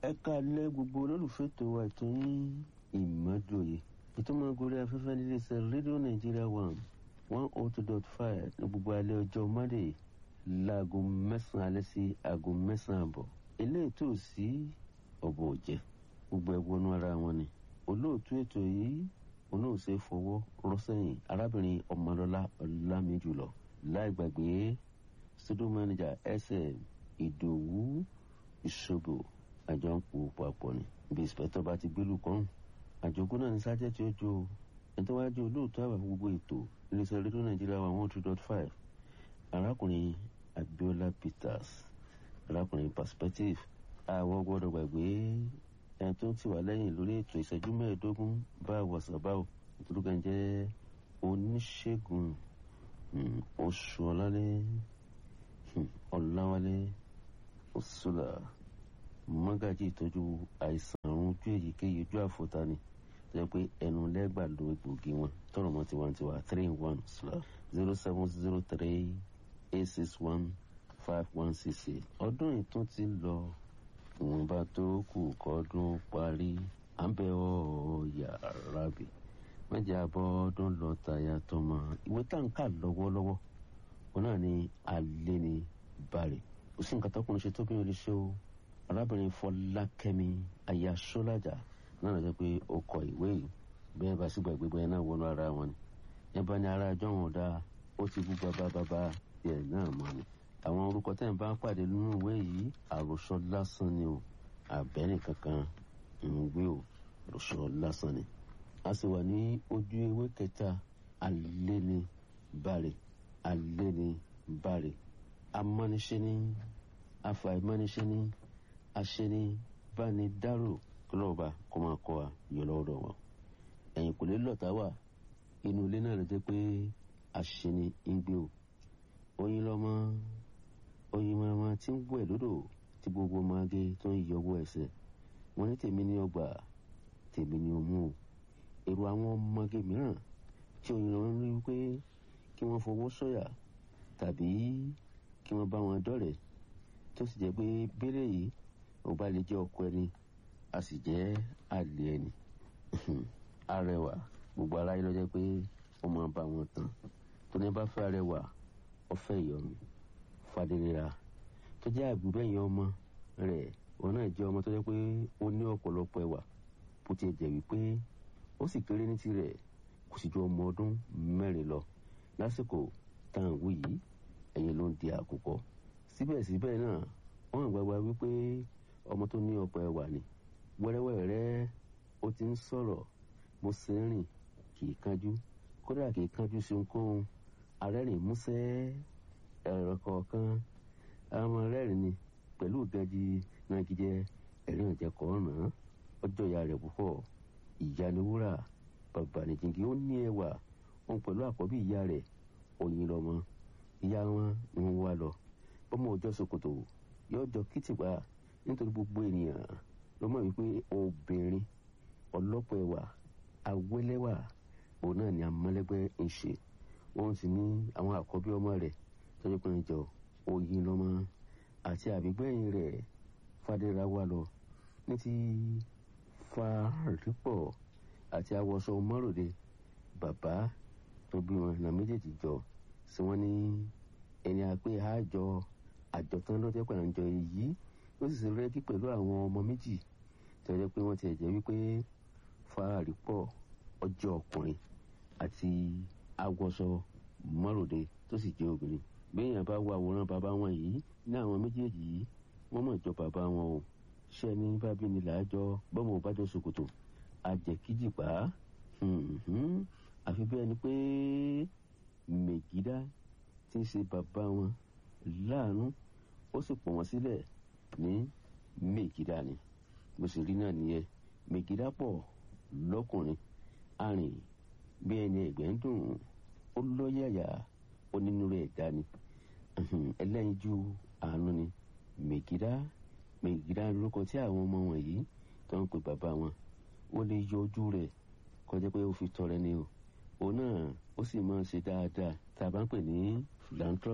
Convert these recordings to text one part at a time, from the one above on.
ẹ káalẹ́ gbogbo olólùfẹ́ tó wà tó ní ìmọ̀dòye ìtumọ̀ gorí afẹ́fẹ́ nílé iṣẹ́ rédíò nàìjíríà one one oh two dot five ní gbogbo alẹ́ ọjọ́ monday láago mẹ́sàn-án alẹ́ sí aago mẹ́sàn-án àbọ̀ eléyìí tó sí ọ̀bọ̀ òjẹ́ gbogbo ẹ̀ wọnú ara wọn ni olóòtú ètò yìí olóòṣè fọwọ́ rọ́sẹ̀yìn arábìnrin ọmọlọ́lá ọlámíjùlọ láì gbàgbé studio manager sm ìdòwú ìṣòbò àjọ ń pò papọ̀ ni bí ìspẹ́tọ̀ bá ti gbélú kan àjogún náà ní sájẹ́ tí ó jó o ẹni tó wá jẹ́ olóòtú àwà gbogbo ètò iléeṣẹ́ rédíò nàìjíríà wà one two dot five arákùnrin abiola peters arákùnrin perspective àwọn gbọ́dọ̀ gbàgbé ẹni tó ti wà lẹ́yìn lórí ètò ìṣẹ́jú mẹ́ẹ̀ẹ́dógún bá wọ̀sán báwò nítorí kan jẹ́ oníṣègùn oṣù ọ̀làlẹ́ ọ̀làwálé òṣùlà mọ́gàjì ìtọ́jú àìsàn àrùn ojú èyíkéyìí ojú àfọ̀tání tó jẹ́ pé ẹnu lẹ́gbàá lo egbògi wọn tọrọ mọ́ tiwantiwa three in one slash zero seven zero three eight six one five one six eight ọdún ìtún ti lọ ìwọ̀nba tó kù kọ́dún parí à ń bẹ ọ́ yàrá bì mẹ́jẹ̀ abọ́ ọdún lọ tàyà tọmọ ìwé táǹkà lọ́wọ́lọ́wọ́ wọn náà ní alẹ́ ní bàrẹ̀ kò sí nǹkan tọkùnrin ṣe tóbi ò lè ṣe o arábìnrin fọlákẹ́mi aya sọ́lájà náà lọ́jọ́ pé ó kọ ìwé yìí bẹ́ẹ̀ bá sígbà gbégbé ẹ̀ náà wọnú ara wọn ni ẹ bá ní ara ẹjọ́ wọn dáa ó ti bú bàbá bàbá ẹ̀ náà mọ́ ni àwọn orúkọ tẹ́ ń bá ń pàdé nínú ìwé yìí àròsọ lásán ni o àbẹ́rẹ́ kankan ń gbé o àròsọ lásán ni a sì wà ní ojú ewé kẹta alẹ́ ni bàrẹ̀ alẹ́ ni bàrẹ̀ amọ́niṣẹ́ ni afàìmọ́niṣẹ́ ni aṣẹ́ni báni dárò kọlọ́ọ̀bà kó máa kọ́ wa yọ lọ́wọ́ wọn. ẹ̀yìn kò lè lọ́ta wà inú ilé náà ló jẹ́ pé aṣẹ́ni ń gbé o. oyin lọ́mọ oyin mọ́mọ́ tí ń wẹ̀ lódò tí gbogbo ọmọge tó ń yọwọ́ ẹsẹ̀ wọ́n ní tèmi ní ọgbà tèmi ní omú o. èrò àwọn ọmọge mìíràn tí oyin lọ́mọ rí wípé kí wọ́n fowó sọ̀yà tàbí kí wọ́n bá wọn dọ̀rẹ́ tó sì jẹ́ pé bẹ́rẹ̀ yìí ó bá lè jẹ́ ọkọ ẹni a sì jẹ́ àlè ẹni arẹwà gbogbo aráyé ló jẹ́ pé ó máa bá wọn tán tó ní bá fẹ́ arẹwà ọfẹ́ ìyọnu fàdérera tó jẹ́ àbúbẹ̀yìn ọmọ rẹ̀ òun náà jẹ́ ọmọ tó jẹ́ pé ó ní ọ̀pọ̀lọpọ̀ ẹwà bó ti jẹ́ wípé ó sì kéré ní tirẹ̀ kò sì ju ọmọ ọdún mẹ́rin lọ lásìkò táwọn wí yìí ẹ̀yìn ló ń di àkùkọ síbẹ̀síbẹ̀ náà wọ́n gbàgbà wípé ọmọ tó ní ọ̀pọ̀ ẹwà ni wẹ́rẹ́wẹ́rẹ́ ó ti ń sọ̀rọ̀ mo ṣe ń rìn kì í kánjú kódà kì í kánjú sí ohunkóhun arẹ́rìn músẹ́ ẹ̀rọ kọ̀ọ̀kan àwọn rẹ́rìn ni pẹ̀lú ìgànjì nagijẹ ẹ̀rín ọ̀jẹ̀kọ̀ ọ̀ràn ọjọ́ ìyá rẹ̀ púpọ̀ ìyá ni wúrà bàbá nìjìngì ó ní ẹwà òun pẹ̀lú àkọ́bí ìyá rẹ̀ òyìn lọ́mọ ìyá wọn ni wọ́n wá lọ ọmọ òjọ́ ṣòkòtò yóò jọ kìtìpá nítorí gbogbo ènìyàn ló mọ̀ wípé obìnrin ọlọ́pọ̀ ẹwà awẹ́lẹ́wà òun náà ni amọ́lẹ́gbẹ́ ń ṣe òun sì ní àwọn àkọ́bí ọmọ rẹ̀ tọ́jú pé ń jọ oyin lọ́mọ àti àbígbẹ́yìn rẹ̀ fàdéra wà lọ ní ti fàrípọ̀ àti awọṣọ mọ́ròde bàbá tó bí wọn náà méjèèjì jọ sí wọn ní ẹni àpé àjọ àjọtán lọ́jọ́ pẹ̀lú àjọ èyí ó sì ṣe rẹ́gí pẹ̀lú àwọn ọmọ méjì tí wọ́n jẹ́ pé wọ́n ti ẹ̀jẹ̀ wípé fáàrí pọ̀ ọjọ́ ọkùnrin àti awọṣọ mọ́ròde tó sì jẹ́ obìnrin béèyàn bá wo àwòrán bàbá wọn yìí ní àwọn méjèèjì yìí wọ́n mọ̀ jọ bàbá wọn o ṣé ẹni bá bí ni làájọ bọ́mọ ò bá jọ ṣòkòtò àjẹkíjìpá àfi bẹ́ẹ̀ ni pé mègídá tí ń ṣe bàbá wọn láàánú ó sì pọ̀ wọ́n sílẹ̀ ní mègídá ni bó sì rí náà nìyẹn mègídá pọ̀ lọ́kùnrin arìn bí ẹni ẹ̀gbẹ́ ń dùn ó lọ́yàyà onínúure ẹ̀dá ni ẹlẹ́yinjú àánú ni mègídá mègídá lórúkọ tí àwọn ọmọ wọ̀nyí tó ń pè bàbá wọn ó lè yọ ojú rẹ̀ kọjá pé ó fi tọrẹ ni o òun náà ó sì máa ń ṣe dáadáa tá a bá ń pè ní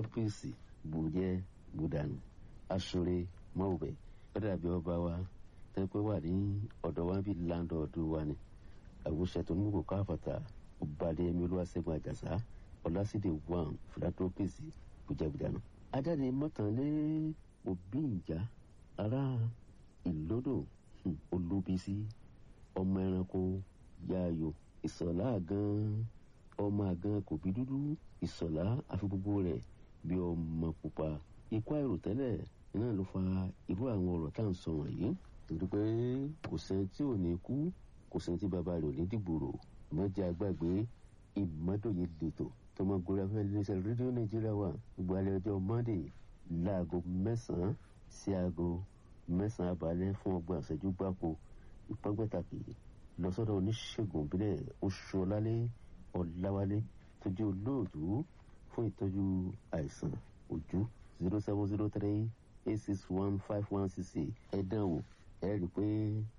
philanthropist bùjẹ́ bùdànù aṣọre mọ́wùbẹ́ ó dàbí ọba wa tẹ́ pé wà ní ọ̀dọ̀ wa bíi láńdọ̀ọ̀dù wa ni àwòṣe tó nígbò káfàtà ọbalẹ̀ ẹ̀mí olúwaṣẹ́gun àjàsá ọlásídẹ̀ wàn philanthropist bùjẹ́bùjánà. ajáde mọ́tànlé òbí ìjà ará ìlódò olúbísí ọmọ ẹranko yaayo ìsọ̀lá àgán ọmọ àgán kò bí dúdú ìsọ̀lá àfi gbogbo rẹ̀ bí ọmọ pupa ikú àìròtẹ́lẹ̀ náà ló fa irú àwọn ọ̀rọ̀ tá à ń sọ wọ̀nyí torí pé kò sẹ́ni tí ò ní kú kò sẹ́ni tí bàbá rẹ̀ ò ní dìgbòrò mọ́jà àgbàgbé ìmọ́dòye lètò tọmọ gorí afẹ́ iléeṣẹ́ rédíò nàìjíríà wà gbogbo alẹ́ ọjọ́ monday láago mẹ́sàn-án sí aago mẹ́sàn-án abalẹ̀ fún ọgbọ̀n àṣẹjú gbáko ìpọ́npẹ́tàkì lọ́sọ́dọ̀ oníṣègùn ìbílẹ̀ oṣoolálé ọ̀làwálé tó jẹ́ olóòtú fún ìtọ́jú àìsàn ojú zero seven zero three eight six one five one six eight ẹ dán wò ẹ rí i pé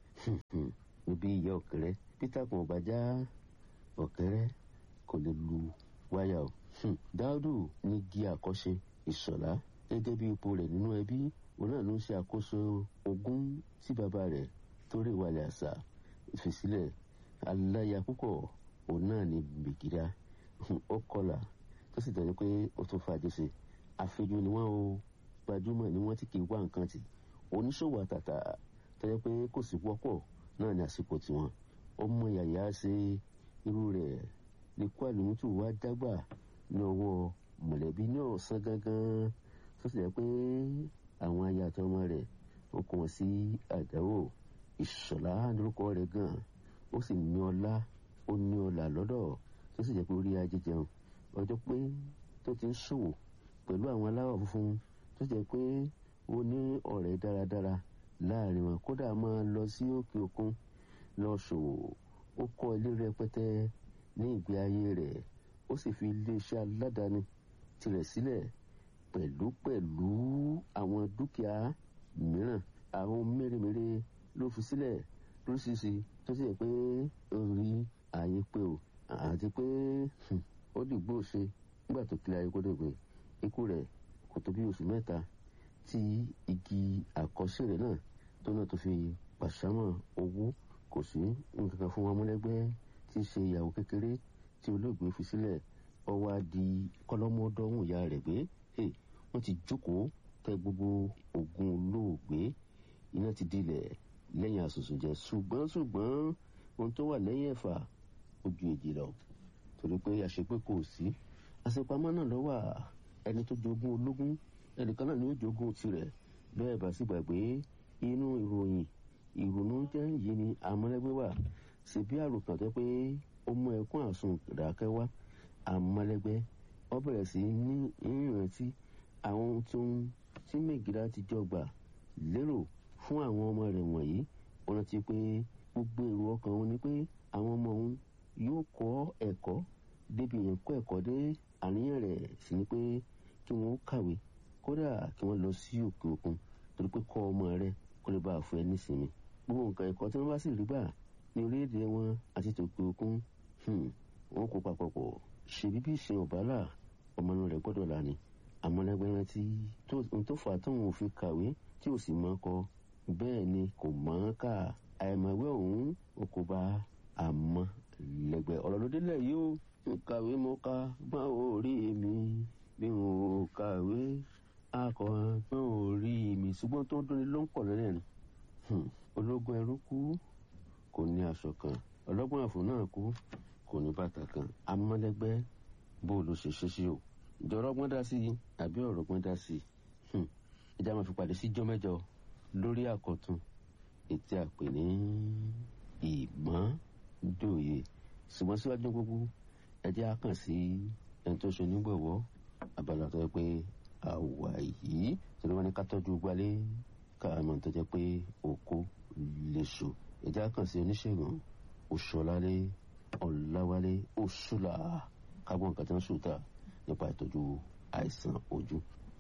níbi ìyá ọ̀kẹ́rẹ́ peter kan ọba já ọ̀kẹ́rẹ́ kò lè lu wáyà o. dáúdù ní gí àkọ́ṣe ìṣọ̀lá gẹ́gẹ́ bí ipò rẹ̀ nínú ẹbí òun náà ló ń ṣe àkóso ogún tí bàbá rẹ̀ torí ìwàlẹ̀ àṣà ìfìsílẹ̀ aláya púpọ̀ òun náà ní bìgídá ó kọlà tó sì dájú pé ó tún fàájì sí àfijù ni wọ́n o gbajúmọ̀ ni wọ́n ti kì í wá nǹkan tì oníṣòwò àtàtà tó yẹ pé kò sí wọ́pọ̀ náà ní àsìkò tiwọn ọmọ yàyà ṣe irú rẹ̀ lè kó àlùmútù wá dágbà ní ọwọ́ mọ̀lẹ́bí ní ọ̀sán gangan tó sì yẹ pé àwọn aya àtọmọ rẹ̀ ó kàn sí àdáwò ìṣọ̀lá lórúkọ rẹ̀ gan ó sì ní ọlá ó ní ọlà lọ́dọ̀ tó sì jẹ́ pé orí ajé jẹun ọjọ́ pé tó ti ń ṣòwò pẹ̀lú àwọn aláwọ̀ funfun tó jẹ́ pé ó ní ọ̀rẹ́ dáradára láàrin wọn kódà máa lọ sí òkè òkun lọ ṣòwò ó kọ́ ilé rẹpẹtẹ ní ìgbé ayé rẹ̀ ó sì fi iléeṣẹ́ aládàáni tirẹ̀ sílẹ̀ pẹ̀lú pẹ̀lú àwọn dúkìá mìíràn àwọn mèremère ló fi sílẹ̀ lóríṣiríṣi tó sì yẹ pé ó rí ààyè pé o àti pé ó dìgbò ṣe nígbà tó kílẹ̀ ayé kó dègbè ikú rẹ̀ kò tó bí oṣù mẹ́ta tí igi àkọsí rẹ̀ náà tó náà tó fi pàṣámọ̀ owó kò sí nǹkan kan fún wọn mọ́lẹ́gbẹ́ tí í ṣe ìyàwó kékeré tí olóògbé fi sílẹ̀ ọwọ́ di kọ́lọ́mọdọ́hùn ìyá rẹ̀ gbé wọ́n ti jókòó tẹ gbogbo oògùn olóògbé iná ti dilẹ̀ lẹ́yìn àsùnsùnjẹ ṣùgbọ́n ṣùgbọ́n ohun tó wà lẹ́yìn ẹ̀fà ó ju èjì lọ torí pé àṣepé kò sí àṣepamọ́ náà lọ́wọ́ ẹni tó jogún ológun ẹnìkan náà ni ó jogún tirẹ̀ bẹ́ẹ̀ bá sì gbàgbé inú ìròyìn ìrònú jẹ́ yìí ni àmọ́lẹ́gbẹ́ wà sí bí àròkàn tó pé ó mú ẹkún àsun ràkẹ́ wá àmọ́lẹ́gbẹ́ ó bẹ̀rẹ̀ sí ní ìrántí àwọn ohun tó ń tí mẹ́gìlá ti jọ gbà lérò fún àwọn ọmọ rẹ̀ wọ̀nyí ó rántí pé gbogbo èrò ọkàn wọn ni pé àwọn ọmọ òun yóò kọ́ ẹ̀kọ́ débi yẹn kọ́ ẹ̀kọ́ dé àníyàn rẹ̀ sì ni pé kí wọ́n kàwé kódà kí wọ́n lọ sí òkè òkun torí pé kọ́ ọmọ rẹ̀ kó lè bá a fún ẹ nísìnyí gbogbo nǹkan ẹ̀kọ́ tí wọ́n bá sì rí gbà ní orílẹ̀-èdè wọn àti tòkè òkun wọn kó papọ̀ pọ̀ ṣèbí bí ìsìn ọ̀bálà ọmọ inú rẹ̀ gbọ́dọ̀ là ní àmọ́lẹ́gbẹ́ rántí ohun tó fà tóun ò fi kàwé tí ò sì mọ́ kọ bẹ́ẹ̀ ni kò mọ̀ ọ́n kà àìmọ̀wé òun ó kó bá àmọ́ lẹ́gbẹ́ ọ̀rọ̀ ló délẹ̀ yìí ó kàwé mo ka gbọ́n orí mi bí n ò kàwé akọ̀ gbọ́n orí mi ṣùgbọ́n tó ń dúró ló ń pọ̀ lẹ́lẹ̀ ni ológun ẹrú kú kò ní aṣọ kan ọlọ́gbọ́n àfò náà kú kò ní bàtà kan amọ́lẹ́gbẹ́ bó ló ṣe ṣe sí o ìjọ̀rọ̀ ọgbọ́n dá sí i àbí ọ̀rọ̀ ọgbọ́n dá sí i ìjà máa fi pàdé síjọ́ mẹ́jọ lórí àkọ́tún ètí àpè ní ìmọ̀dòye ṣùgbọ́n síwájú gbogbo ẹjẹ́ á kàn sí ẹni tó ṣe onígbọ̀wọ́ abala tó yẹ pé àwà yìí torí wọn ní ká tọ́jú gbalẹ̀ káàmọ̀ tó jẹ́ pé oko lè so ẹjẹ́ á kàn sí oníṣègùn oṣùọ̀lálé ọ̀làwálé oṣùlà kágbọ́n nǹkan tí wọ́n ṣùtà nípa ìtọ́jú àìsàn ojú.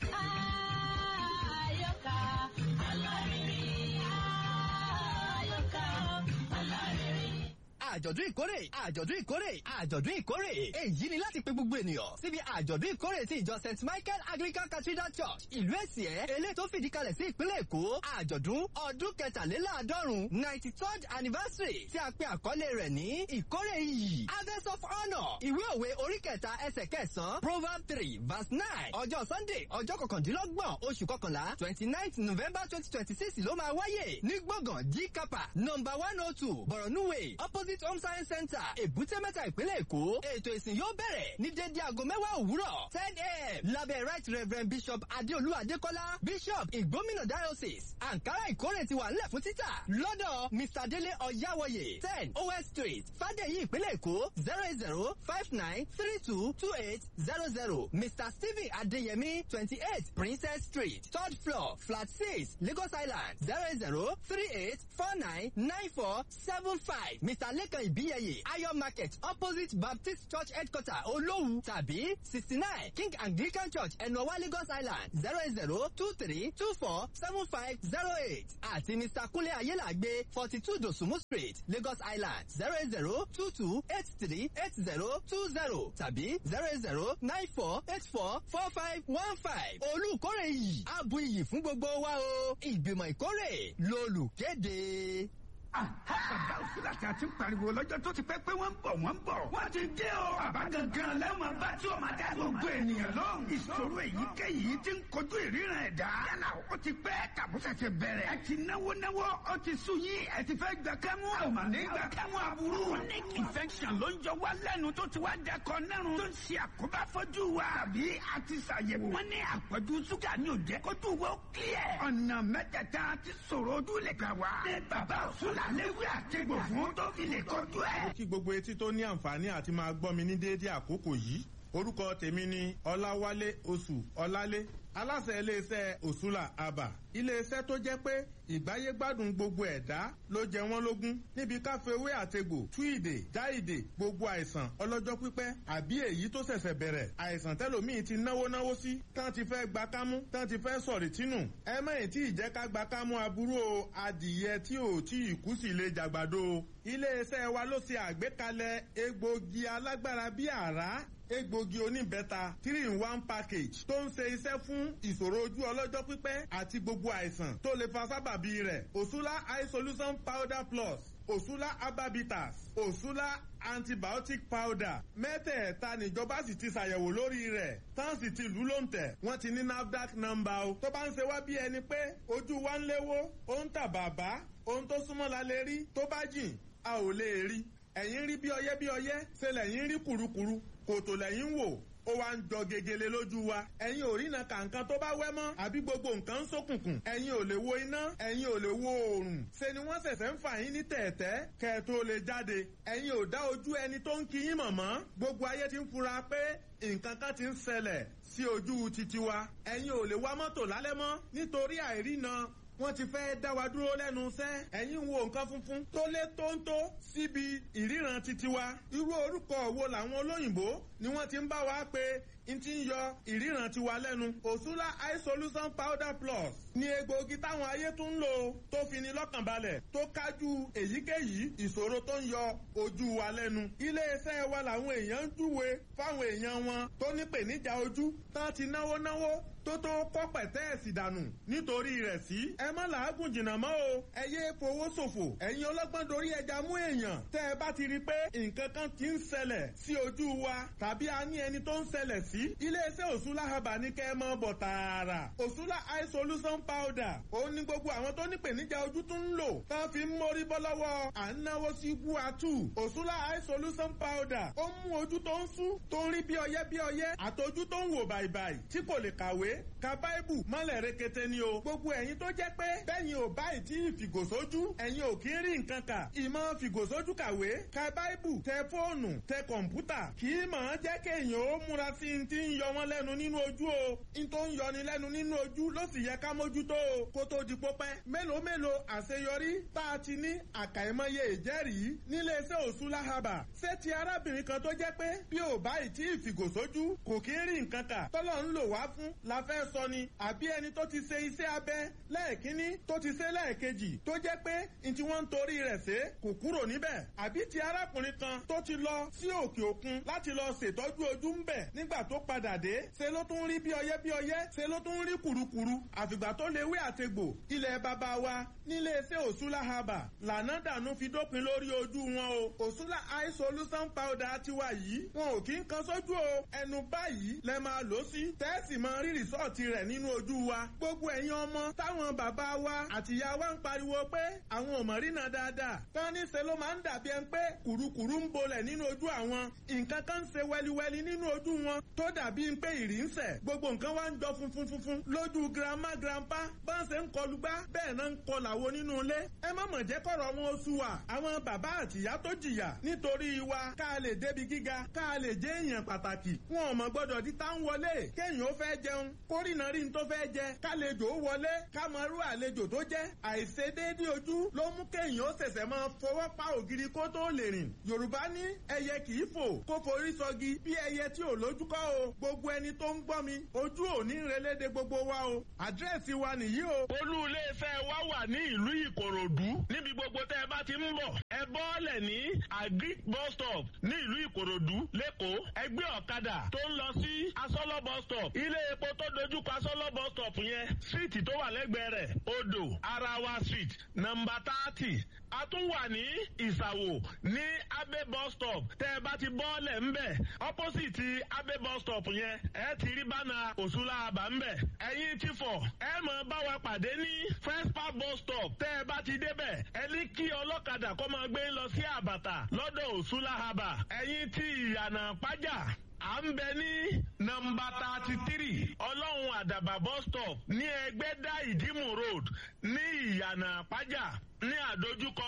Àyọkà alárinrin. Àyọkà alárinrin. àjọ̀dún ìkórè àjọ̀dún ìkórè àjọ̀dún ìkórè èyí ni láti pe gbogbo ènìyàn síbi àjọ̀dún ìkórè ti ìjọ st michael anglican cathedral church ìlú èsìẹ́ eléyìí tó fìdí kalẹ̀ sí ìpínlẹ̀ èkó àjọ̀dún ọdún kẹtàléláàádọ́rùn ninety third anniversary tí a pe àkọlé rẹ̀ ní ìkórè iyì harvest of honour ìwé òwe orí kẹta ẹsẹ̀ kẹsàn-án proverb three verse nine ọjọ́ sunday ọjọ́ kọkàndínlọ́gbọ̀n oṣù kọkànlá twenty nine november twenty twenty six ló máa wáyé ní gbọ̀ngàn g kapa number one oh two borno way opposite home science center èbúté mẹ́ta ìpínlẹ̀ èkó ètò ìsìn yóò bẹ̀rẹ̀ ní dédé aago mẹ́wàá òwúrọ̀ ten a.m. lábẹ́ right reverend bishop adéolú adékọ́lá bishop ìgbómìnà diocese ankara ìkórè ti wà nílẹ̀ fún títà lọ́dọ̀ mr délé ọ̀yáwọ̀yè ten os street fàdéyí ìpínlẹ̀ èkó zero eight zero five nine three two two eight zero zero mr stephen adéyẹmí twenty eight princess street third floor flat six lagos island zero eight zero three eight four nine nine four seven five mr lekan ibiyeye ayo market opposite baptist church headquarter olówu tàbí sixty nine king anglican church ẹnuọwá lagos island zero eight zero two three two four seven five zero eight àti mr kunle ayélàgbé forty two dosumu street lagos island zero eight zero two two eight three eight zero two zero tàbí zero eight zero nine four eight four four five one five olùkórè yìí abu iyì fún gbogbo wa o ìgbìmọ̀ ìkórè lolùkéde. bàbá òsínlá tí a ti ń pariwo lọ́jọ́ tó ti pẹ́ pé wọ́n ń bọ̀ wọ́n ń bọ̀. wọ́n ti dé o. bàbá gangan lẹ́wọ̀n bá tí o máa dá gbogbo ènìyàn lọ́hùn. ìṣòro èyíkéyìí ti ń kojú ìríran ẹ̀dá. yálà ó ti pẹ́ tàbúṣẹ̀ṣẹ̀ bẹ̀rẹ̀. ẹ ti náwó náwó ó ti sú yín ẹ ti fẹ́ gbà kámú. àmà ní gbà kámú aburú. chronic infection ló ń jọ wá lẹ́nu tó ti wá dẹkọ nẹ́rùn. tó ń ṣe àkóbá fojú wa. àbí a ti ṣàyẹ̀wò. wọ́n ní àpọ̀jù ṣúgà ní òjẹ́ kójú wo kílẹ̀. ọ̀nà mẹ́tẹ̀ẹ̀ta ti sọ̀rọ̀ ojú lè gbà wá. ní bàbá òṣùlà léwu àtẹ̀gbò fún tó fi lè kọjú ẹ̀. kí gbogbo etí tó ní àǹfààní àti máa gbọ́ mi ní déédéé àkókò yìí orúkọ tèmi ni ọláwálé oṣù ọlálé aláṣẹ iléeṣẹ́ òṣùlà àbà iléeṣẹ́ tó jẹ́ pé ìgbáyégbádùn gbogbo ẹ̀dá ló jẹ wọ́n lógún níbi káfíwé àtegbò túìdè jáìdè gbogbo àìsàn ọlọ́jọ́ pípẹ́ àbí èyí tó ṣẹ̀ṣẹ̀ bẹ̀rẹ̀ àìsàn tẹ́lòmíì ti náwó náwó sí tán ti fẹ́ gba kámú tán ti fẹ́ sọ̀rì tínú ẹ mẹ́yìn tí ìjẹ́ ká gba kámú aburú o adìyẹ tí ò tí ì kú sí lè jàgbàdo o iléeṣẹ́ wa ló ṣe àgbékalẹ̀ egbògi alágbára bíi àrá egbògi oníbẹ́ta three in one package tó ń ṣe iṣẹ́ fún ìṣòro ojú ọlọ́jọ́ pípẹ́ àti gbogbo àìsàn tó lè fa sábàbí rẹ̀ òṣùlá eye solution powder plus òṣùlá ababitas òṣùlá antibiotic powder mẹ́tẹ̀ẹ̀ta níjọba sì ti ṣàyẹ̀wò lórí rẹ̀ tán sì ti lù ló ń tẹ̀ wọ́n ti ní nafdac number o tó bá ń ṣe wá bí ẹni pé ojú wa ń léwó ó ń tà bàbá ohun tó súnmọ́ la lè rí tó bá jìn a ò lè rí ẹ̀yìn rí bí ọyẹ́ bí ọyẹ́ ṣe lẹ́yìn rí kùrukùru kòtò lẹ́yìn wò ó wá ń jọ gegele lójú wa ẹ̀yin ò rína kàǹkan tó bá wẹ́ mọ́ àbí gbogbo nǹkan ń ṣókùnkùn ẹ̀yin ò lè wo iná ẹ̀yin ò lè wo oòrùn ṣe ni wọ́n ṣẹ̀ṣẹ̀ ń fà yín ní tẹ̀ẹ̀tẹ́ kẹ́ ẹ tó lè jáde ẹ̀yin ò dá ojú ẹni tó ń kí yín mọ̀mọ́ gbogbo ayé ti ń fura pé nǹkan kan ti ń ṣẹlẹ̀ sí ojú titi wa ẹ̀yin ò lè wa mọ́tò lálẹ́ mọ́ nítorí àìrína wọ́n ti fẹ́ dá wa dúró lẹ́nu iṣẹ́ ẹ̀yin wo nǹkan funfun tó lé tóńtó síbi ìríran titi wa irú orúkọ wo làwọn olóyìnbó ni wọ́n ti ń bá wa pé n ti ń yọ ìríran tiwa lẹ́nu òṣùlá eye solution powder plus ni egbòogi táwọn ayé tún ń lò tó fi ni lọ́kàn balẹ̀ tó kájú èyíkéyìí ìṣòro tó ń yọ ojú wa lẹ́nu iléeṣẹ́ wa làwọn èèyàn ń júwe fáwọn èèyàn wọn tó nípèníjà ojú tán ti náwó náwó tó tó kọ́ pẹ̀tẹ́ẹ̀sì dànù nítorí rẹ̀ sí. ẹ má làágùn jìnnà mọ́ o ẹ yé fowó ṣòfò ẹ̀yin ọlọ́gbọ́n dorí ẹja mú èèyàn tẹ́ ẹ bá ti rí i pé nǹkan kan ti ń ṣẹlẹ̀ sí ojú wa tàbí a ní ẹni tó ń ṣẹlẹ̀ sí. iléeṣẹ́ òṣùlá haba ní kẹ́ ẹ mọ́ bọ̀ tààrà òṣùlá eye solution powder ó ní gbogbo àwọn tó nípèníjà ojú tún ń lò tán fi ń mórí bọ́ lọ́wọ́ à ń náwó sí guatu òṣùlá eye solution powder ó mú ojú tó ń sú tó ń rí bí ọyẹ́ bí ọyẹ́ àtọjú tó ń wò bàìbàì tí kò lè kàwé ka báíbù mọ́lẹ̀ rekete ni o. gbogbo ẹ̀yin tó jẹ́ pé bẹ́yìn ò báyìí tí ìfìgòsójú ẹ̀yin ò kí ń rí nǹkan kà. ìmọ̀ fìgòsójú kàwé ka báíbù tẹ fóònù tẹ kọ̀ǹpútà kì í mọ̀ ọ́n jẹ́ kéèyàn ó múra sí i ti ń yọ wọn lẹ́nu nínú ojú o. n tó ń yọni lẹ́nu nínú ojú ló sì yẹ ká mójútó o. kó tó di pópẹ́ mélòó mélòó àṣeyọrí tá a ti ní àkàìmọye ìjẹ́rìí nílé iṣẹ́ òṣùlá haba. ṣé ti arábìnrin kan tó jẹ́ pé bí ò báyìí tí ìfìgòsójú kò kí ń rí nǹkan kà tọ́lọ́ ń lò wá fún la la fẹ́ sọ ni àbí ẹni tó ti ṣe iṣẹ́ abẹ lẹ́ẹ̀kínní tó ti ṣe lẹ́ẹ̀kejì tó jẹ́ pé n tí wọ́n ń torí rẹ̀ ṣe kò kúrò níbẹ̀ àbí ti arákùnrin kan tó ti lọ sí òkè òkun láti lọ ṣètọ́jú ojú ń bẹ̀ nígbà tó padà dé ṣe ló tún rí bí ọyẹ́ bí ọyẹ́ ṣe ló tún rí kùrukùru àfìgbà tó lewé àtegbò ilẹ̀ bàbá wa nílé iṣẹ́ òṣùlá haba lànà dànù fi dópin lórí ojú wọn o òṣùlá eye solution powder tiwa yìí wọn ò kí ń kan sójú o ẹnu báyìí lẹ máa lò sí tẹ́sì máa rí rìsọ́ọ̀tì rẹ̀ nínú ojú wa gbogbo ẹ̀yin ọmọ táwọn bàbá wa àtìyá wa ń pariwo pé àwọn ò mọ̀ rínà dáadáa tán ní ṣe ló máa ń dàbí ẹni pé kùrukùru ń bolẹ̀ nínú ojú àwọn nǹkan kan ń ṣe wẹliwẹli nínú ojú wọn tó dàbí pé ìrì ń sẹ̀ gbogbo nǹkan wa ń jọ funfun funfun lójú grandma grandpa bá ń ṣe ń kọlu gbá bẹ́ẹ̀ náà ń kọlà wo nínú ilé ẹ má mọ̀ jẹ́ kọ̀rọ̀ wọn oṣù wa àwọn bàbá àtìyá tó jìyà nítorí wa ká lè débi gíga ká lè jẹ́ èèyàn pàtàkì wọn ò mọ̀ gbọ́dọ̀ di tá ń wọlé kéèyàn ó fẹ́ jẹun kórìnà rí n tó fẹ́ jẹ kálejò ó wọlé ká mọ irú àlejò tó jẹ́ àìṣedéédé ojú ló mú kéèyàn ó ṣẹ̀ṣẹ̀ máa fọwọ́ pa ògiri kó tó lè rìn yorùbá ní ẹyẹ kì í fò kó forí sọgi bí ẹyẹ tí ò lójú kọ́ o gbogbo ẹni tó ń gbọ́ mi ojú ò ní relédè gbogbo wa o àdírẹ́sì wa nìyí o. olú iléeṣẹ́ wa wà ní ìlú ìkòròdú níbi gbogbo tẹ́ ẹ bá ti ń bọ̀ ẹ bọ́ọ̀lẹ̀ ní agric bus stop ní ìlú ìkòròdú lẹ́kọ̀ọ́ ẹgbẹ́ ọ̀kadà tó ń lọ sí asọ́lọ́ bus stop ilé epo tó dojúkọ asọ́lọ́ bus stop yẹn síìtì tó wà lẹ́gbẹ̀ẹ́ rẹ̀ odò arawa street nọmba thirty a tún wà ní ìsàwò ní abe bus stop tẹ́ ẹ bá ti bọ́ọ̀lẹ̀ ńbẹ̀ opposite abe bus stop yẹn ẹ ti rí bánà òṣùlá àbá ńbẹ̀ ẹ̀yin ti fọ̀ ẹ mọ̀ bá wa pàdé ní first park bus stop tẹ́ ẹ bá ti débẹ̀ ẹ ní kí ọlọ́kadà kó máa gbé lọ sí àbàtà lọ́dọ̀ òṣùlá àbà ẹ̀yin ti ìyànà pàjá à ń bẹ ní nọmba thirty three ọlọ́run àdàbà bus stop ní ẹgbẹ́dá ìdímù road ní ìyànà pàjá ní àdójúkọ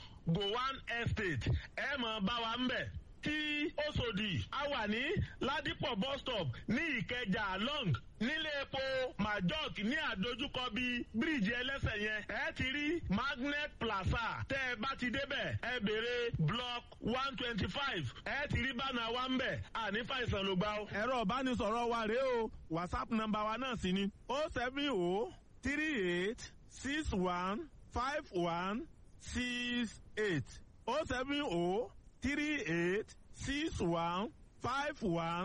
gowan estate ẹ mọ̀ bá wa ń bẹ̀ tí Òṣòdì a wà ní Ládìpọ̀ bus stop ní Ìkẹjà long nílé epo majok ní àdójúkọ bíi bíríìjì ẹlẹ́sẹ̀ yẹn ẹ ti rí magnet plaza tẹ́ ẹ bá ti débẹ̀ ẹ béèrè block one twenty five ẹ ti rí bánà wa ń bẹ̀ àní fàìsàn ló gbà ó. ẹ̀rọ ìbánisọ̀rọ̀ wa rèé o whatsapp nọ́mbà wa náà sì ni o seven o three eight six one five one six eight o seven o three eight six one five one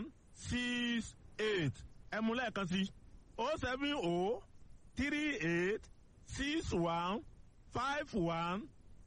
six eight ẹ mú lẹ́ẹ̀kan sí o seven o three eight six one five one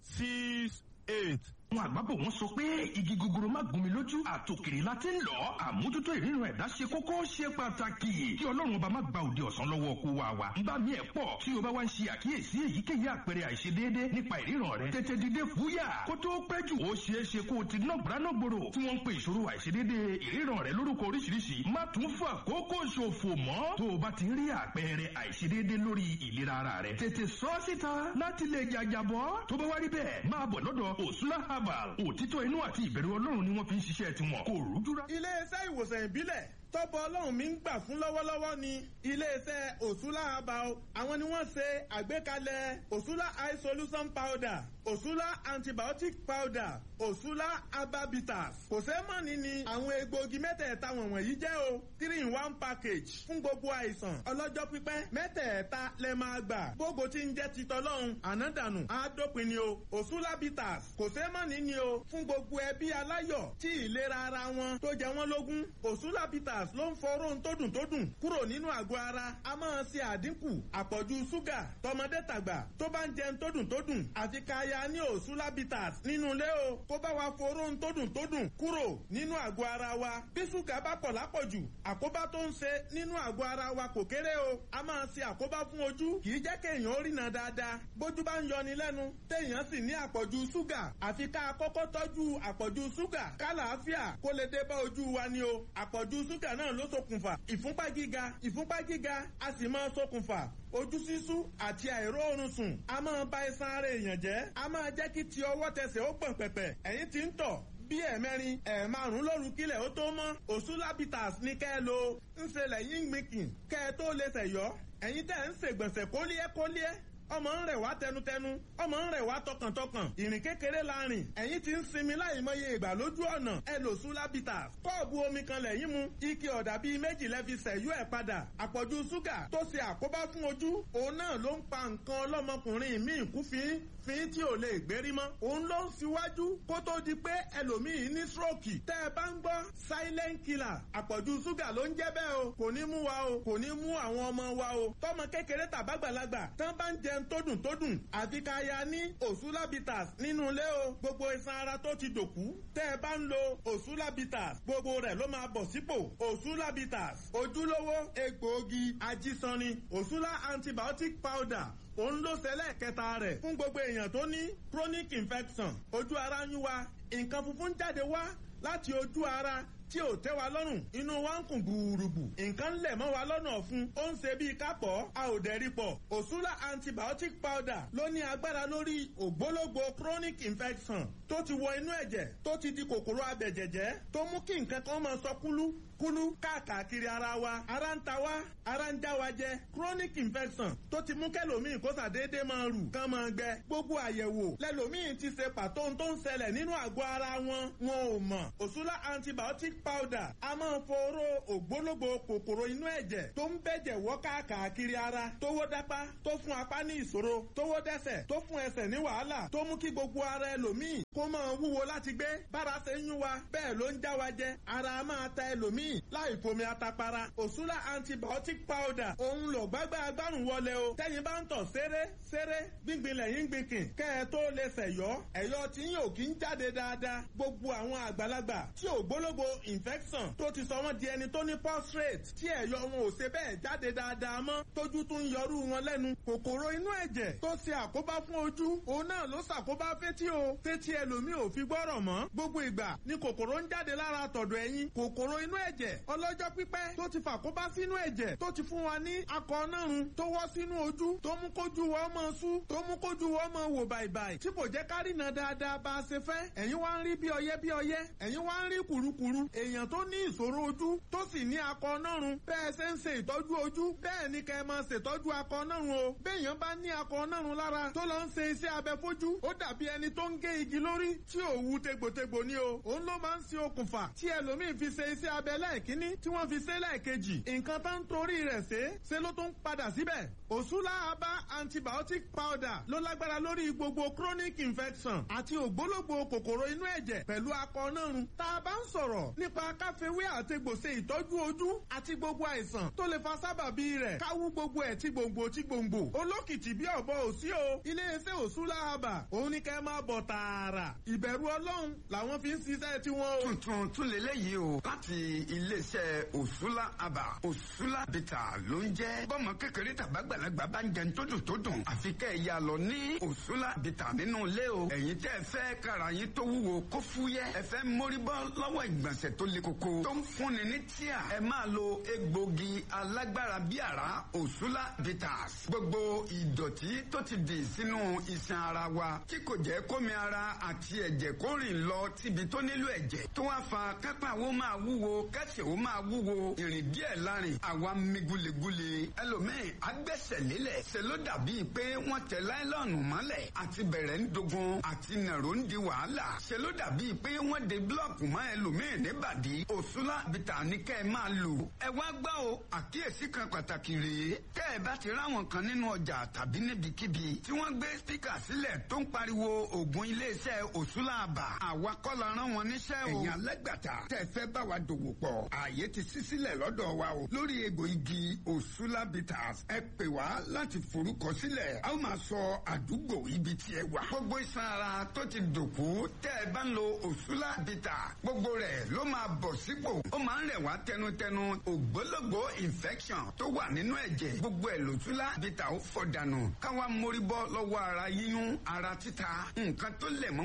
six eight. àwọn àgbàbọ̀ wọn sọ pé igi gogoro má gún mi lójú àtòkèrè la ti ń lọ àmójútó ìrírun ẹ̀dá ṣe kókó ṣe pàtàkì kí ọlọ́run ọba má gba òde ọ̀sán lọ́wọ́ kó wa wa ń bá mi ẹ̀ pọ̀ tí o bá wá ń ṣe àkíyèsí èyíkéyìí àpẹẹrẹ àìṣedéédé nípa ìríran rẹ tètè dìde fúyà kó tó pẹ́ jù ó ṣeé ṣe kó o ti ná gbọ́ránàgbòrò tí wọ́n ń pe ìṣòro àìṣedéédé ìríran rẹ lórúkọ oríṣiríṣi má tún fà kókó ṣòfò mọ́ tó o bá ti rí àpẹẹrẹ àìṣedéédé lórí ìlera ara rẹ tètè sọ síta láti lè jàjàbọ́ tó bá wá rí bẹ́ẹ̀ máa bọ̀ lọ́dọ̀ òṣùlá herbal òtítọ́ inú àti ìbẹ̀rù ọlọ́run ni wọ́n fi ń ṣiṣẹ́ tiwọn kò rújú rá. iléeṣẹ́ ìwòsàn ìbílẹ̀ tọ́pọ̀ ọlọ́run mi ń gbà fún lọ́wọ́lọ́wọ́ ni iléeṣẹ́ òṣùlá herbal àwọn ni wọ́n ṣe àgbékalẹ̀ òṣùlá eye solution powder òṣùlá antibiotic powder òṣùlá herbabitas kò sẹ́ mọ̀ni ni àwọn egbòogi mẹ́tẹ̀ẹ̀ta wọ̀nyí jẹ́ o three in one package fún gbogbo àìsàn ọlọ́jọ́ pípẹ́ mẹ́tẹ̀ẹ̀ta lẹ máa gbà gbogbo tí ń jẹ́ titọ́lọ́run ànádànù àádópin ni o òṣùlá bitters kò sẹ́ mọ̀ni ni o fún gbogbo ẹbí aláyọ̀ tí ìlera ara wọn tó jẹ wọ́n lógún òṣùlá bitters ló ń fọrọ́ tó dùn tó dùn kúrò nínú àgọ́ ara a máa ṣe àdínkù àpọ̀jù ṣúgà tọmọdé tàgbà tó bá ń jẹun tó dùn tó dùn àfi káya ní òṣùlá bitters nínú ilé o kó bá wa foró tó dùn tó dùn kúrò nínú àgọ́ ara wa bí ṣúgà bá pọ̀ lápọ̀jù àkóbá tó ń ṣe nínú àgọ́ ara wa kò kéré o a máa ṣe àkóbá fún ojú kì í jẹ́ kéèyàn ó rìnà dáadáa bójú bá ń yọni lẹ́nu téèyàn sì ní àpọ̀jù ṣúgà àfi ká kọ́kọ́ tọ́jú àpọ̀jù ṣúgà kálàáfíà kó lè dé bá ojú wa ni o àpọ̀jù ṣúgà náà ló ṣokùnfà ìfúnpá gíga ìfúnpá gíga a sì máa ṣokùnfà ojú sísú àti àìróorun sùn a máa ba iṣan ara èèyàn jẹ́ a máa jẹ́ kí ti ọwọ́ tẹsẹ̀ ó gbọ̀n pẹ̀pẹ̀ ẹ̀yìn tí ń tọ̀ bí ẹ̀mẹrin ẹ̀ẹ̀márùn lóru kílẹ̀ ó tó mọ́ òṣùlábìtàs ní kẹ́ ẹ lo ń ṣe lẹ́yìn gbìnkìn kẹ́ ẹ tó lè ṣẹ̀yọ́ ẹ̀yin tẹ́ ń ṣègbọ̀nsẹ̀ kólíẹ́ kólíẹ́ ọmọ ń rẹ̀ wá tẹnutẹnu ọmọ ń rẹ̀ wá tọkàntọkàn ìrìn kékeré la rìn ẹ̀yìn ti ń sinmi láì mọye ìgbà lójú ọ̀nà ẹ lò sulabitas kọ́ọ̀bù omi kan lẹ́yìn mu ike ọ̀dà bíi méjì lẹ́fi sẹ̀yú ẹ̀ padà àpọ̀jù ṣúgà tó ṣe àkóbá fún ojú òun náà ló ń pa nǹkan ọlọ́mọkùnrin míì kú fín fín tí ò lè gbérí mọ́ òun ló ń síwájú kó tó di pé ẹlòmíì ní stroke tẹ́ ẹ bá ń gbọ́ silent killer àpọ̀jù ṣúgà ló ń jẹ́ bẹ́ẹ̀ o kò ní mú wa o kò ní mú àwọn ọmọ wa o tọmọ kékeré tàbágbàlagbà tán bá ń jẹun tó dùn tó dùn àfi ká ya ní òṣùlábìtàs nínú ilé o gbogbo iṣan ara tó ti dòkú tẹ́ ẹ bá ń lo òṣùlábìtàs gbogbo rẹ̀ ló máa bọ̀ sípò òṣùlábìtàs ojúlówó egbòogi ajísanni òṣùlá antibiotic powder òun ló ṣẹlẹ̀ kẹta rẹ̀ fún gbogbo èèyàn tó ní chronic infection ojú ara ń yún wa nǹkan funfun jáde wá láti ojú ara tí ò tẹ́ wa lọ́rùn inú wa ń kùn gbùrùgbù nǹkan lẹ̀ mọ́ wa lọ́nà ọ̀fun ó ń ṣe bíi kápọ̀ a ò dẹ̀ rí pọ̀ òṣùlá antibiotic powder ló ní agbára lórí ògbólógbò chronic infection tó ti wọ inú ẹ̀jẹ̀ tó ti di kòkòrò abẹ̀jẹ̀jẹ̀ tó mú kí nǹkan kan máa sọ kúlú kúlú káàkiri ara wa ara ń ta wá ara ń já wa jẹ chronic infection tó ti mú kẹlòmíì kó sàdédé máa rù kán máa gbẹ gbogbo àyẹ̀wò lẹlòmíì ti ṣe pàtó tó ń ṣẹlẹ̀ nínú àgọ́ ara wọn wọn ò mọ̀ òṣùlá antibiotic powder a máa foró ògbólógbò kòkòrò inú ẹ̀jẹ̀ tó ń bẹ̀jẹ̀ wọ́ káàkiri ara tówó dápá tó fún apá ní ìṣòro tówó dẹ́sẹ̀ tó fún ẹsẹ̀ ní wàhálà tó mú kí gbogbo ara ẹlòmíì kó máa wúwo láti gbé bára ṣe ń yún wa bẹ́ẹ̀ ló ń já wa jẹ ara máa ta ẹlòmíì láì fomi atapara òṣùlá antibiotic powder òun lò gbágbá agbárùn wọlé o tẹ́yin bá ń tọ̀ ṣeré ṣeré gbíngbin lẹ́yìn gbìnkìn kẹ́ ẹ tó lè ṣẹ̀yọ́ ẹ̀yọ́ tí yóò kí ń jáde dáadáa gbogbo àwọn àgbàlagbà tí ògbólógbò infection tó ti sọ wọ́n di ẹni tó ní prostate tí ẹ̀yọ́ wọn ò ṣe bẹ́ẹ̀ jáde dáadáa mọ́ tójú tún yọrú wọn lẹ́nu kòkòrò inú ẹ̀jẹ̀ tó ṣe àkóbá fún ojú òun náà ló ṣàkóbá fétí o fétí ẹlòmíì ò fi gbọ́rọ̀ mọ́ gbogbo ìgbà ni kòkòrò ń jáde lára tọ̀dọ̀ ẹ̀yìn kòkòrò inú ẹ̀jẹ̀ ọlọ́jọ́ pípẹ́ tó ti fàkóbá sínú ẹ̀jẹ̀ tó ti fún wa ní akọ̀ọ́nàrún tó wọ́ sínú ojú tó mú kójú wọ́n mọ́ sú tó mú kójú wọ́n mọ́ wò bàìbàì tí kò jẹ́ kárìnà dáadáa bá a ṣe fẹ́ ẹ̀yin wá ń rí bí ọyẹ́ bí ọyẹ́ ẹ̀yin wá ń rí kùrukùru èèyàn tó ní ìṣòro ojú tó sì ní akọ̀ọ́nàrún bẹ́ẹ̀ ṣe ń ṣe ìtọ́jú ojú bẹ́ẹ̀ ni kẹ́ ẹ máa ṣètọ́jú akọ̀ọ́nàrún o béèyàn bá ní akọ̀ọ́nàrún lára tó lọ ń ṣe iṣẹ́ abẹ fojú ó dàbí ẹni tó ń gé igi lórí tí ò wu tegbòtegbò ni o òun ló máa ń ṣe okùnfà tí ẹlòmíín fi ṣe iṣẹ́ abẹ lẹ́ẹ̀kínní tí wọ́n fi ṣe lẹ́ẹ̀kejì nǹkan tó ń torí rẹ̀ ṣe ṣe ló tún padà síbẹ̀ òṣùlá abá antibiotic powder ló lágbára lórí gbogbo chronic infection àti ògbólógbò kòkòrò inú ẹ̀jẹ̀ pẹ̀lú akọ̀ọ́nàrún tá a bá ń sọ̀rọ̀ nípa káfíwé àtegbòsè ìtọ́jú ojú àti gbogbo àìsàn tó lè fa sábàbí rẹ̀ káwú gbogbo ẹ̀ tí gbòǹgbò tí gbòǹgbò olókìtì bí ọ̀bọ òsí o iléeṣẹ́ òṣùlá abà òun ni kẹ́ máa bọ̀ tààrà ìbẹ̀rù ọlọ́run làwọn fi ń ṣiṣẹ́ tiwọn o. tuntun tún lélẹ́yìí o láti iléeṣẹ́ òṣùlá àbà òṣùlá bìtà ló ń jẹ́ bọ́mọ kékeré tàbágbàlagbà bá ń jẹun tó dùn tó dùn àfi kẹ́ ẹ̀ yà lọ ní òṣùlá bìtà nínú ilé o ẹ̀yin tẹ́ ẹ fẹ́ kára yín tó wúwo kó fúyẹ́ ẹ fẹ́ mórí bọ́ lọ́wọ́ ìgbọ̀nsẹ̀ tó le koko tó ń fúnni ní tíà ẹ máa lo egbògi alágbára bí àrá òṣùlá bitters gbogbo ìdọ̀tí tó ti dì sínú iṣan ara wa tí kò jẹ́ kómi ara àti ẹ̀jẹ̀ kó rìn lọ síbi tó nílò ẹ̀jẹ̀ tó wá fa kápá wo máa wúwo kẹsẹ̀ wo máa wúwo ìrìn díẹ̀ lárin àwa mi gulegule ẹlòmíì agbẹ́sẹ̀ lélẹ̀ ṣe ló dàbí pé wọ́n tẹ láìlọ́ọ̀nù mọ́lẹ̀ àti bẹ̀rẹ̀ ń dogun àti nàró ń di wàhálà ṣe ló dàbí pé wọ́n de búlọ̀kù mọ́ ẹlòmíì níbàdí òṣùlá bìtà ní kẹ́ ẹ máa lò ẹ wá gbọ́ o àkíyèsí kan pàtàkì rèé tẹ́ ẹ bá ti ráwọn kan nínú ọjà tàbí níbikíbi tí wọ́n gbé spíkà sílẹ̀ tó ń pariwo ògùn iléeṣẹ́ òṣùlá àbà àwa kọ́ la rán wọn níṣẹ́ o. ẹ̀yin alẹ́gbàtà tẹ́ ẹ fẹ́ bá wa dòwò pọ̀ ààyè ti ṣí sílẹ̀ lọ́dọ̀ wa o lórí egbò igi òṣùlá bitters ẹ pè wá láti forúkọ sílẹ̀ a ó máa sọ àdúgbò ibi tí ẹ wà. gbogbo iṣan ara tó ti dòkú tẹ́ ẹ bá ń lo òṣùlá bitters gbogbo rẹ̀ ló máa bọ̀ sípò ó máa ń rẹ̀ wá tẹnutẹnu ògbólógbò infection tó wà nínú ẹ̀jẹ̀ gbogbo ẹ̀ lòtúlá bitters ó fọ̀ dànù káwa mórí bọ́ lọ́wọ́ ara yíyún ara títa nǹkan tó lẹ̀ mọ́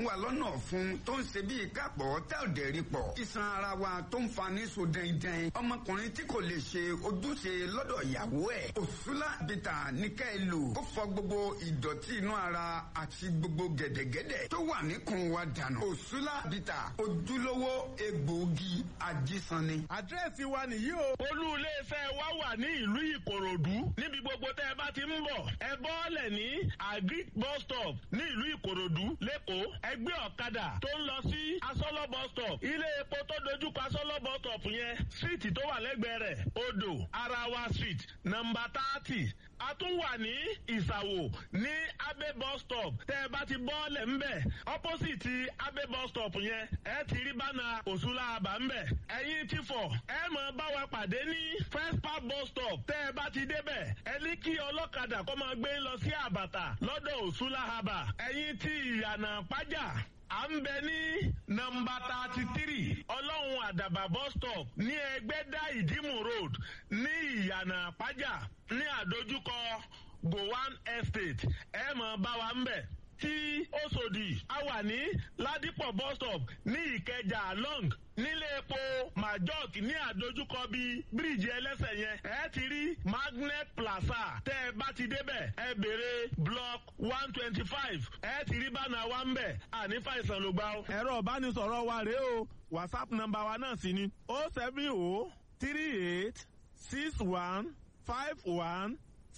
fún wa lọ́nà ọ̀fun tó ń ṣe bíi kápọ̀ tá ò dẹ̀ rí pọ̀. iṣan ara wa tó ń fa ní so dẹ́ndẹ́n. ọmọkùnrin tí kò lè ṣe ojúṣe lọ́dọ̀ ìyàwó ẹ̀. òṣùlá bìtà ní ká ẹ lò. ó fọ gbogbo ìdọ̀tí inú ara àti gbogbo gẹ̀dẹ̀gẹ̀dẹ̀ tó wà níkùn wa dànù. òṣùlá bìtà ojúlówó egbòogi ajísanni. àdírẹ́sì wa nìyí o. olú iléeṣẹ́ wa wà ní ìlú ìkòròdú níbi gbogbo tẹ́ ẹ bá ti ń bọ̀ ẹ bọ́ọ̀lẹ̀ ní agric bus stop ní ìlú ìkòròdú lẹ́kọ̀ọ́ ẹgbẹ́ ọ̀kadà tó ń lọ sí asọ́lọ́ bus stop ilé epo tó dojúkọ asọ́lọ́ bus stop yẹn síìtì tó wà lẹ́gbẹ̀ẹ́ rẹ̀ odò arawa street nọmba thirty a tún wà ní ìsàwò ní abe bus stop tẹ́ ẹ bá ti bọ́ọ̀lẹ̀ ńbẹ̀ opposite abe bus stop yẹn ẹ ti rí bánà òṣùlá àbá ńbẹ̀ ẹ̀yin ti fọ̀ ẹ mọ̀ bá wa pàdé ní first park bus stop tẹ́ ẹ bá ti débẹ̀ ẹ ní kí ọlọ́kadà kó máa gbé lọ sí àbàtà lọ́dọ̀ òṣùlá àbà ẹ̀yin ti ìyànà pájà à ń bẹ ní nọmba thirty three ọlọ́run àdàbà bus stop ní ẹgbẹ́dá ìdímù road ní ìyànà pájà ní àdójúkọ gowan estate ẹ mọ̀ bá wa ń bẹ̀ tí Òṣòdì a wà ní ládìpọ̀ bus stop ní ìkẹjà long nílé epo majok ní àdójúkọ bíi bíríìjì ẹlẹ́sẹ̀ yẹn ẹ ti rí magnet plaza tẹ́ ẹ bá ti débẹ̀ ẹ béèrè block one twenty five ẹ ti rí bánà wa ń bẹ̀ àní fàìsàn ló gbà ó. ẹ̀rọ ìbánisọ̀rọ̀ wa rèé o whatsapp nọ́mbà wa náà sì ni o seven o three eight six one five one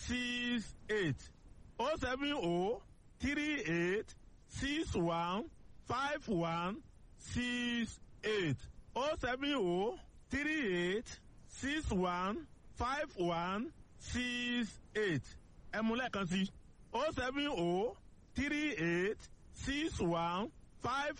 six eight o seven o three eight six one five one six eight o seven o three eight six one five one six eight ẹ mú lẹ́ẹ̀kan sí o seven o three eight six one five